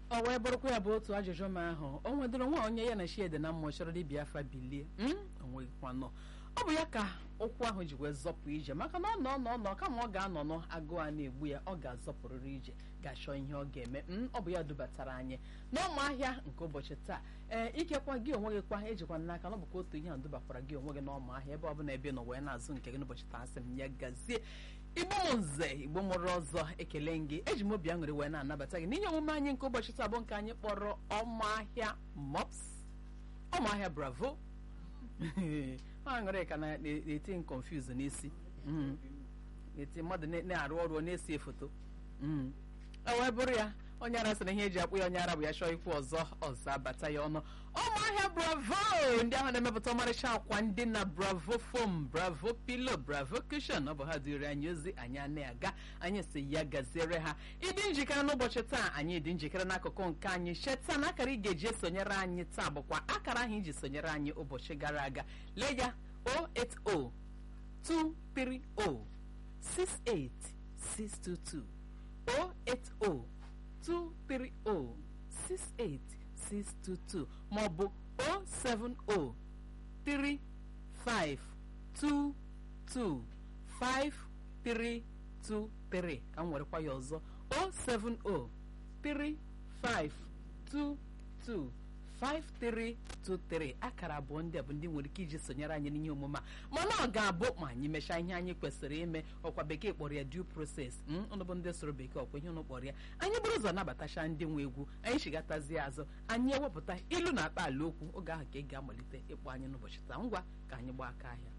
ọ wee bụrụkwa ya bụ otu ajụjụ m ahụ o nwedoro nwa onye ya na shiede na mmụọ chọrọ dibịa afa bilie onweghịkwanọ ọ bụ ya ka ụkwụ ahụ ji wee zọpụ ije maka na ọ nọ nọ nọ kama ọ ga-anọ nọ agụụ a na-egbu ya ọ ga-azọpụrịrị ije ga-achọ ihe ọ ga-eme ọ bụ ya dubatara anyị n'ọma ahịa nke ụbọchị taa ee ikekwa gị onwe gị kwa ejikwa n'aka na ọ bụkwa otu ihe a dubakwara gị onwe gị n'ọma ahịa ebe ọ bụla ebe nọ wee na-azụ nke gị n'ụbọchị taa sị m ya gazie igbo m nze igbo mụrụ ọzọ ekele m gị eji m obi aṅụrị wee na-anabata gị n'ihe omume anyị nke ụbọchị taa bụ nke anyị kpọrọ ọmahịa mops ọmahịa bravo aṅụrị ka na-eti m confuse n'isi eti mmadụ na-arụ ọrụ ọ na-esi foto o wee bụrụ ya onye ara sị na ihe eji akpụ ya onye ara bụ ya chọọ ikwu ọzọ ọzọ abata ya ọnụ ọmụahịa bravo ndị ahụ na-emepụta ọmarịcha akwa ndị na bravo fom bravo pilo bravo kushon ọ bụ ha dịrị anyị ozi anyị a na-aga anyị si ya gaziere ha ịdị njikere n'ụbọchị taa anyị dị njikere n'akụkụ nke anyị cheta na akara ị ga-eji esonyere anyị taa bụkwa akara ahụ iji sonyere anyị ụbọchị gara aga lee ya 080 230 68622 080 230-68622 maọbụ 070-3522-5323 ka m werekwa ya ọzọ 070-3522-5323 akara abụọ ndị a bụ ndị nwere ike iji sonyere anyị n'ihe omume a mana ọ ga-abụ ma anyị mechaa ihe anyị kwesịrị ime ọkwa bekee kpọrọ ya due process ụnụ bụ ndị soro bekee ọkwa ihe ụnụ kpọrọ ya anyị bụrụ ụzọ nabatacha ndị nwe egwu anyị chigatazie azụ anyị ewepụta ilu na akpa ala okwu oge ahụ ka ị ga-amalite ịkpọ anyị n'ụbọchị taa ngwa ka anyị gbaa aka ahịa